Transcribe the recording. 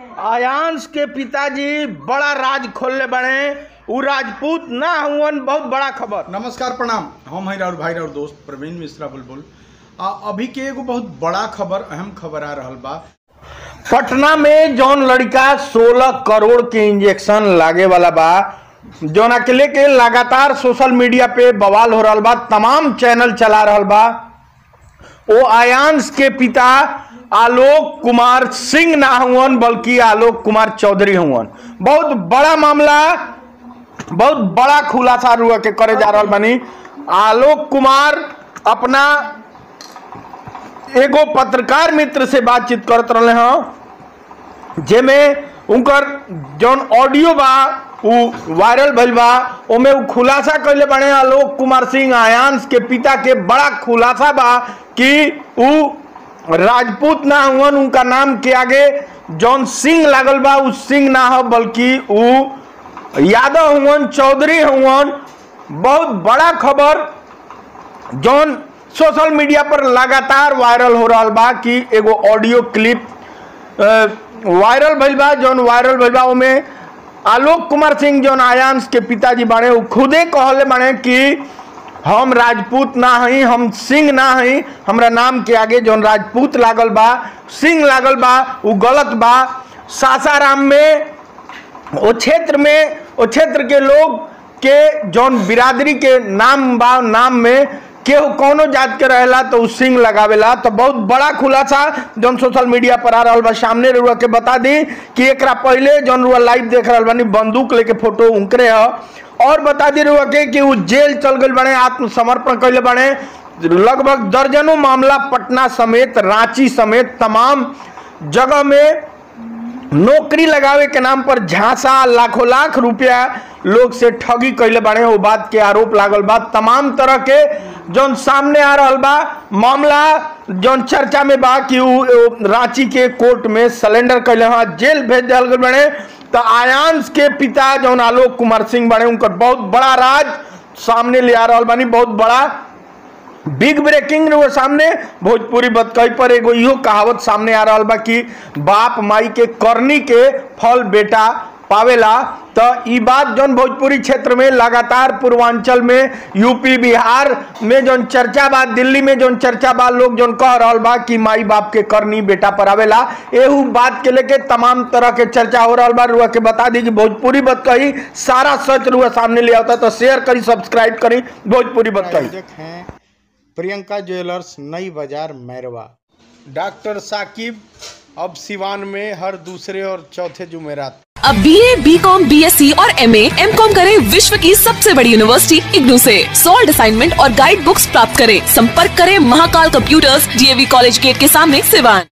आयांश के पिताजी बड़ा राज खोलले बने उ राजपूत ना हुवन बहुत बड़ा खबर नमस्कार प्रणाम हम हैं राउर भाई राउर दोस्त प्रवीण मिश्रा बुलबुल आ अभी के एगो बहुत बड़ा खबर अहम खबर आ रहल बा पटना में जौन लड़का 16 करोड़ के इंजेक्शन लागे वाला बा जौन के लेके लगातार सोशल मीडिया पे बवाल हो रहल बा तमाम चैनल चला रहल बा ओ आयांश के पिता आलोक कुमार सिंह ना हुवन बल्कि आलोक कुमार चौधरी हुवन बहुत बड़ा मामला बहुत बड़ा खुलासा रुआ के करे जा रहल बानी आलोक कुमार अपना एगो पत्रकार मित्र से बातचीत करत रहे हैं जेमे उनकर जौन ऑडियो बा उ वायरल भइल बा ओमे उ खुलासा कइले बाड़े आलोक कुमार सिंह आयांश के पिता के बड़ा खुलासा बा कि उ राजपूत ना हुवन उनका नाम के आगे जौन सिंह लागल बा उ सिंह ना हो बल्कि उ यादव हुवन चौधरी हुवन बहुत बड़ा खबर जौन सोशल मीडिया पर लगातार वायरल हो रहा बा कि एगो ऑडियो क्लिप अ, वायरल भइल बा जौन वायरल भइल बा ओमे आलोक कुमार सिंह जौन आयांश के पिताजी बाड़े उ खुदे कहले बाड़े कि हम राजपूत ना हई हम सिंह ना हई हमरा नाम के आगे जौन राजपूत लागल बा सिंह लागल बा उ गलत बा सासाराम में ओ क्षेत्र में ओ क्षेत्र के लोग के जौन बिरादरी के नाम बा नाम में केहू कौनो जात के रहेला तो उ सिंह लगावेला तो बहुत बड़ा खुलासा जौन सोशल मीडिया पर आ रहल बा सामने रुआ के बता दी कि एकरा पहले जौन रुआ लाइव देख रहल बानी बंदूक लेके फोटो उनकरे ह और बता दी रुआ के कि उ जेल चल गइल बने आत्मसमर्पण कइले बने लगभग दर्जनों मामला पटना समेत रांची समेत तमाम जगह में नौकरी लगावे के नाम पर झांसा लाखों लाख रुपया लोग से ठगी कैले बाड़े वो बात के आरोप लागल बा तमाम तरह के जौन सामने आ रहल बा मामला जौन चर्चा में बा कि उ उ रांची के कोर्ट में सलेंडर कैले हाँ जेल भेज दिया गए बने तो आयांश के पिता जौन आलोक कुमार सिंह बने उनकर बहुत बड़ा राज सामने ले आ रहल बानी बहुत बड़ा बिग ब्रेकिंग वो सामने भोजपुरी बतकई पर एगो इहो कहावत सामने आ रहा बा कि बाप माई के करनी के फल बेटा पावेला तो ई बात जौन भोजपुरी क्षेत्र में लगातार पूर्वांचल में यूपी बिहार में जौन चर्चा बा दिल्ली में जौन चर्चा बा लोग जौन कह रहल बा कि माई बाप के करनी बेटा पर आवेला एहू बात के लेके तमाम तरह के चर्चा हो रहल बा रुआ के बता दी कि भोजपुरी बतकही सारा सच रुआ सामने ले आता तो शेयर करी सब्सक्राइब करी भोजपुरी बतकही आयोजक हैं प्रियंका ज्वेलर्स नई बाजार मैरवा डॉक्टर साकिब अब सिवान में हर दूसरे और चौथे जुमेरात अब B A B com B S C और एम एम कॉम करें विश्व की सबसे बड़ी यूनिवर्सिटी इग्नू से सॉल्ड असाइनमेंट और गाइड बुक्स प्राप्त करें संपर्क करें Mahakal computers DAV college gate के सामने सिवान